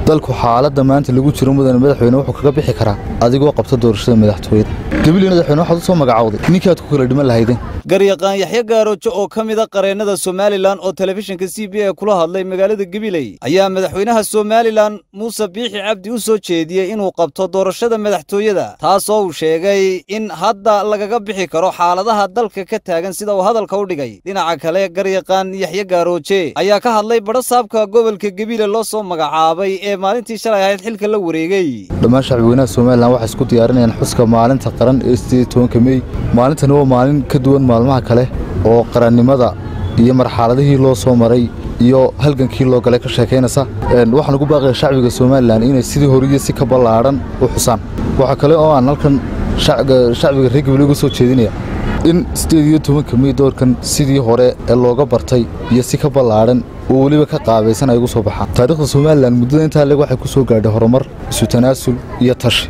dalku xaaladda maanta lagu jiro mudane madaxweyne wuxuu kaga bixi karaa adigoo qabta doorashada madaxtooyada gabiley madaxweyne waxaad u soo magacowday ninkii aad ku kala dhiman lahaydeen garyaqaan yaxyo gaaroojo oo ka mid a qareennada somalilan oo telefishinka c b a kula hadlay magaalada gabiley ayaa madaxweynaha somalilan muuse biixi cabdi u soo jeediyey inuu qabto doorashada madaxtooyada taasoo uu sheegay in hadda lagaga bixi karo xaaladaha dalka ka taagan sida uu hadalka u dhigay dhinaca kale garyaqaan yaxyo gaarooje ayaa ka hadlay badhasaabka gobolka gebile loo soo magacaabay ee maalintii shalay ahayd xilka la wareegay dhammaan shacbweynaha somalilan waxay isku diyaarinayaan xuska maalinta qaran ee sideed tobanka mey maalintani waa maalin ka duwan maalmaha kale oo qarannimada iyo marxaladihii loo soo maray iyo halgankii loo galay ka sheekaynaysa waxaan ugu baaqaya shacbiga somalilan inay sidii horiyo si ka ballaadhan u xusaan waxaa kale oo aan halkan shacbiga reer gabiley uga soo jeedinaya in sideed iyo tobanka mey doorkan sidii hore ee looga bartay iyo si ka ballaadhan oo weliba ka qaabaysan ay ugu soo baxaan taariikhda somalilan muddada intaa leg waxay ku soo gaadhay horumar isu tanaasul iyo tashi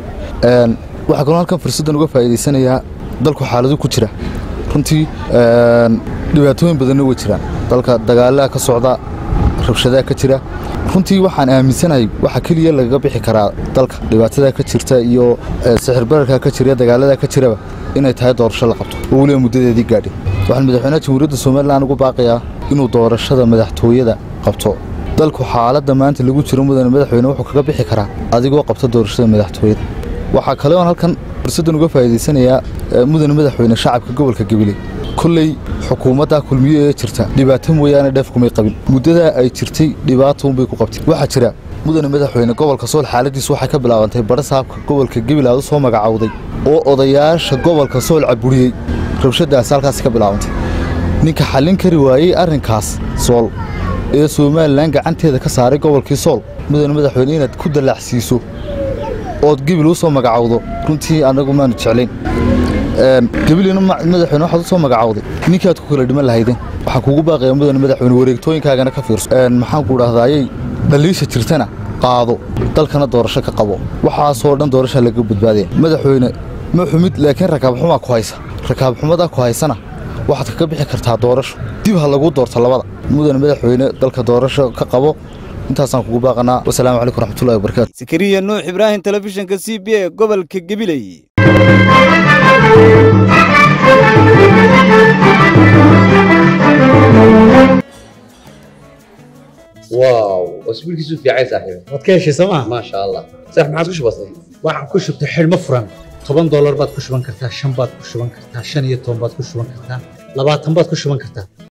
waxaa kaloo halkan fursaddan uga faa'iidaysanayaa dalku xaaladu ku jira runtii dhibaatooyin badanna way jiraan dalka dagaalaha ka socda rabshadaha ka jira runtii waxaan aaminsanahay waxa keliya lagaga bixi karaa dalka dhibaatada ka jirta iyo sixir bararka ka jira dagaalada ka jiraba inay tahay doorasho la qabto oo weliba muddadeedii gaadhay waxaan madaxweynaha jamhuuriyadda somalilan ugu baaqayaa inuu doorashada madaxtooyada qabto dalku xaaladda maanta lagu jiro mudane madaxweyne wuxuu kaga bixi karaa adigoo qabta doorashada madaxtooyada waxaa kale oon halkan fursaddan uga faa'iidaysanayaa mudane madaxweyne shacabka gobolka gabiley kolley xukuumadda kulmiye ee jirta dhibaato mooyaane dheef kumay qabin muddadaa ay jirtay dhibaato unbay ku qabtay waxaa jira mudane madaxweyne gobolka sool xaaladiisu waxay ka bilaabantay badhasaabka gobolka gabil aad u soo magacowday oo odayaasha gobolka sool caburiyey rabshadaasi halkaasi ka bilaabantay ninka xallin kari waayey arrinkaas sool ee somalilan gacanteeda ka saaray gobolkii sool mudane madaxweyne inaad ku dallaacsiiso ood gebil u soo magacowdo runtii annagu maanu jeclayn gabilina madaxweyne waxaad u soo magacowday ninkii aad ku kala dhiman lahaydeen waxaa kuugu baaqaya mudane madaxweyne wareegtooyinkaagana ka fiirso maxaan ku dhahdaayey dhaliisha jirtana qaado dalkana doorasho ka qabo waxaasoo dhan doorasha laga badbaadaya madaxweyne ma xumid laakiin rakaabxumaa ku haysa rakaabxumadaa ku haysana waxaad kaga bixi kartaa doorasho dib ha lagu doorto labada mudane madaxweyne dalka doorasho ka qabo intaasaan kugu baaqanaa wasalaamu calaykum raxmatullahi wabarakatu sakariya nuux ibraahim telefishinka c b a gobolka gabiley واو اسبوع كيسو في عايز صاحبي waad ka heshay sooma ما شاء الله صح ما عاد كش بسيط waxaan ku shubtay xidhmo furan toban doolar baad ku shuban kartaa shan baad ku shuban kartaa shan iyo toban baad ku shuban kartaa labaatan baad ku shuban kartaa